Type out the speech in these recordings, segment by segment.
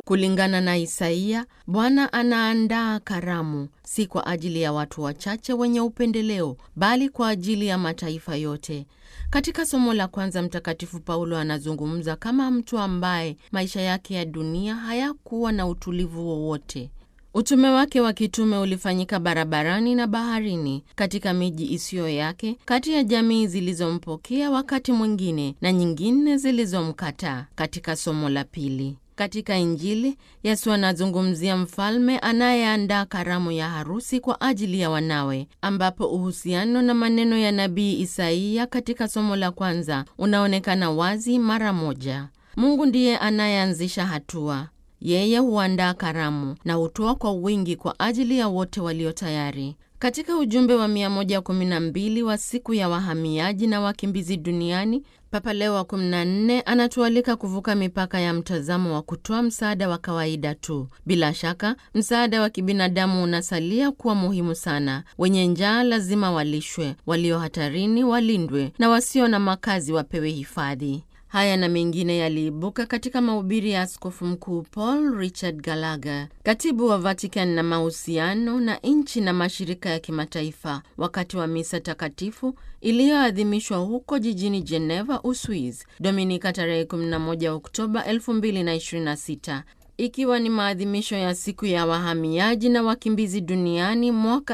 Kulingana na Isaia, Bwana anaandaa karamu si kwa ajili ya watu wachache wenye upendeleo, bali kwa ajili ya mataifa yote. Katika somo la kwanza, Mtakatifu Paulo anazungumza kama mtu ambaye maisha yake ya dunia hayakuwa na utulivu wowote. Utume wake wa kitume ulifanyika barabarani na baharini, katika miji isiyo yake, kati ya jamii zilizompokea wakati mwingine na nyingine zilizomkataa. Katika somo la pili katika Injili, Yesu anazungumzia mfalme anayeandaa karamu ya harusi kwa ajili ya wanawe, ambapo uhusiano na maneno ya nabii Isaia katika somo la kwanza unaonekana wazi mara moja. Mungu ndiye anayeanzisha hatua. Yeye huandaa karamu na hutoa kwa wingi kwa ajili ya wote walio tayari. Katika ujumbe wa 112 wa siku ya wahamiaji na wakimbizi duniani, Papa Leo wa 14 anatualika kuvuka mipaka ya mtazamo wa kutoa msaada wa kawaida tu. Bila shaka, msaada wa kibinadamu unasalia kuwa muhimu sana. Wenye njaa lazima walishwe, walio hatarini walindwe, na wasio na makazi wapewe hifadhi. Haya na mengine yaliibuka katika mahubiri ya Askofu Mkuu Paul Richard Gallagher, katibu wa Vatican na mahusiano na nchi na mashirika ya kimataifa, wakati wa misa takatifu iliyoadhimishwa huko jijini Geneva, Uswiz, Dominika tarehe 11 Oktoba 2026 ikiwa ni maadhimisho ya siku ya wahamiaji na wakimbizi duniani mwaka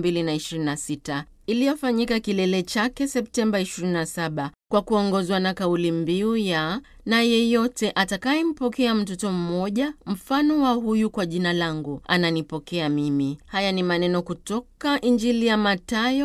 2026 iliyofanyika kilele chake Septemba 27 kwa kuongozwa na kauli mbiu ya na yeyote atakayempokea mtoto mmoja mfano wa huyu kwa jina langu ananipokea mimi. Haya ni maneno kutoka Injili ya Mathayo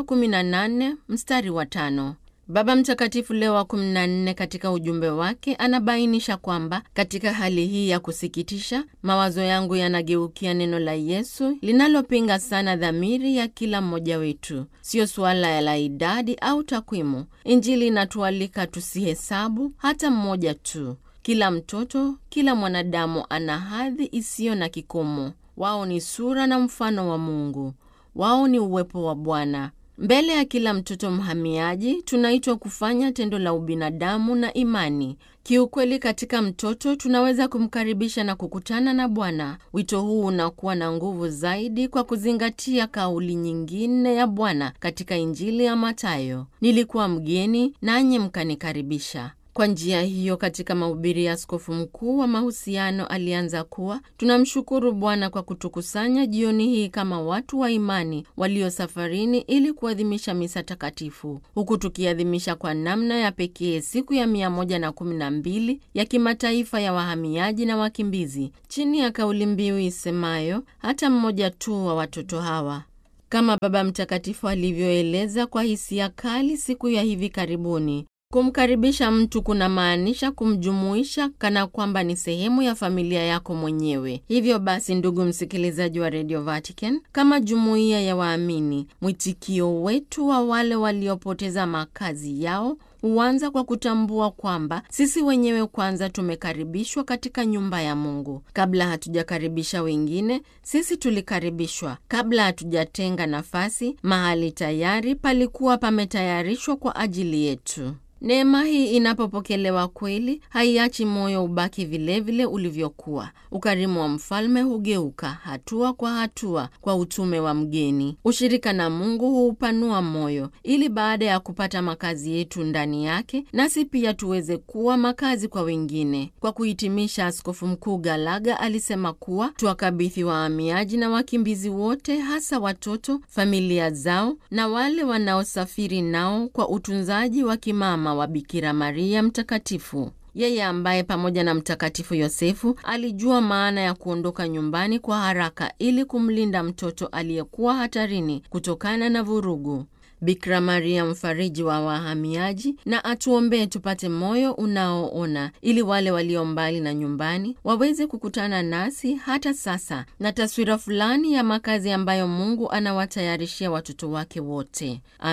18 mstari wa tano. Baba Mtakatifu Leo wa 14 katika ujumbe wake anabainisha kwamba katika hali hii ya kusikitisha, mawazo yangu yanageukia neno la Yesu linalopinga sana dhamiri ya kila mmoja wetu. Siyo suala la idadi au takwimu. Injili inatualika tusihesabu hata mmoja tu. Kila mtoto, kila mwanadamu ana hadhi isiyo na kikomo. Wao ni sura na mfano wa Mungu. Wao ni uwepo wa Bwana. Mbele ya kila mtoto mhamiaji tunaitwa kufanya tendo la ubinadamu na imani. Kiukweli, katika mtoto tunaweza kumkaribisha na kukutana na Bwana. Wito huu unakuwa na nguvu zaidi kwa kuzingatia kauli nyingine ya Bwana katika Injili ya Mathayo, nilikuwa mgeni nanyi mkanikaribisha. Kwa njia hiyo, katika mahubiri ya askofu mkuu wa mahusiano alianza kuwa tunamshukuru Bwana kwa kutukusanya jioni hii kama watu wa imani walio safarini ili kuadhimisha misa takatifu, huku tukiadhimisha kwa namna ya pekee siku ya mia moja na kumi na mbili ya kimataifa ya wahamiaji na wakimbizi chini ya kauli mbiu isemayo hata mmoja tu wa watoto hawa kama Baba Mtakatifu alivyoeleza kwa hisia kali siku ya hivi karibuni. Kumkaribisha mtu kuna maanisha kumjumuisha kana kwamba ni sehemu ya familia yako mwenyewe. Hivyo basi, ndugu msikilizaji wa Radio Vatican, kama jumuiya ya waamini, mwitikio wetu wa wale waliopoteza makazi yao huanza kwa kutambua kwamba sisi wenyewe kwanza tumekaribishwa katika nyumba ya Mungu. Kabla hatujakaribisha wengine, sisi tulikaribishwa. Kabla hatujatenga nafasi, mahali tayari palikuwa pametayarishwa kwa ajili yetu. Neema hii inapopokelewa kweli, haiachi moyo ubaki vilevile ulivyokuwa. Ukarimu wa mfalme hugeuka hatua kwa hatua kwa utume wa mgeni. Ushirika na Mungu huupanua moyo, ili baada ya kupata makazi yetu ndani yake, nasi pia tuweze kuwa makazi kwa wengine. Kwa kuhitimisha, Askofu Mkuu Galaga alisema kuwa tuwakabidhi wahamiaji na wakimbizi wote, hasa watoto, familia zao na wale wanaosafiri nao kwa utunzaji wa kimama wa Bikira Maria Mtakatifu, yeye ambaye pamoja na Mtakatifu Yosefu alijua maana ya kuondoka nyumbani kwa haraka ili kumlinda mtoto aliyekuwa hatarini kutokana na vurugu. Bikira Maria mfariji wa wahamiaji, na atuombee tupate moyo unaoona, ili wale walio mbali na nyumbani waweze kukutana nasi hata sasa na taswira fulani ya makazi ambayo Mungu anawatayarishia watoto wake wote.